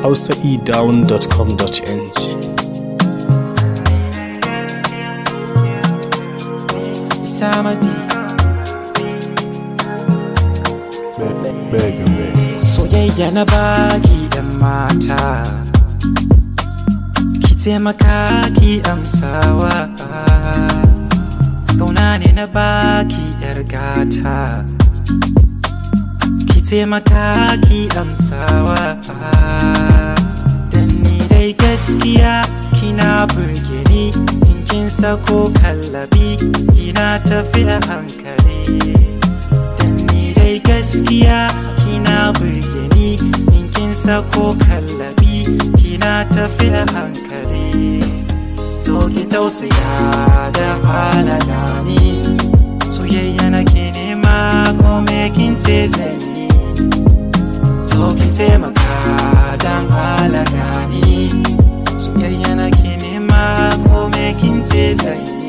hausaedown.com.ng Samadi Soyayya na baki yan mata Ki taimaka ki amsawa Kauna ne na baki yar gata Ki taimaka ki amsawa Dan ni dai gaskiya kina burge ni in kin sako kallabi ina tafi a hankali Dan ni dai gaskiya kina burge ni in kin sako kallabi kina tafi a hankali To ki tausaya da halala ni soyayya nake nema ko me kin ce zan yi To ki taimaka dan halala ni soyayya nake nema ko me kin ce zan yi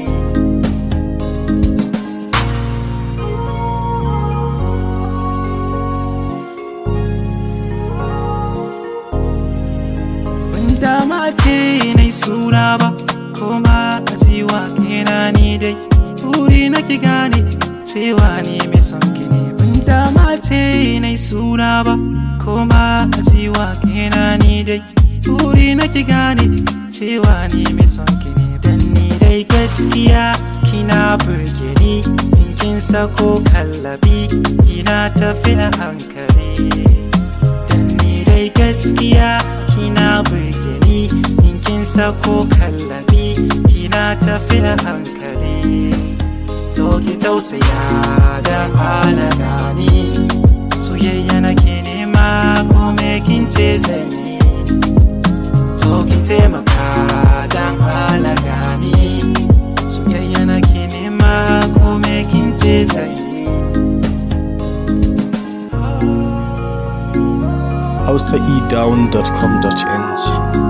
Ban dama ce na suna ba Koma a jiwa kena ni dai Buri na ki gane cewa ni mai son ki ne Ban dama ce na suna ba Koma a jiwa kena ni dai Buri na ki gane cewa ni mai son ki ne Dan ni dai gaskiya kina burge ni In kin sako kallabi Kina tafi a hankali Dan ni dai gaskiya kina burge ni in kin sako kallabi kina tafi a hankali to ki tausaya da halala ni soyayya nake nema ko me kin ce zan yi to ki taimaka dan halala ni soyayya nake nema ko me kin ce zan yi hausaedown.com.ng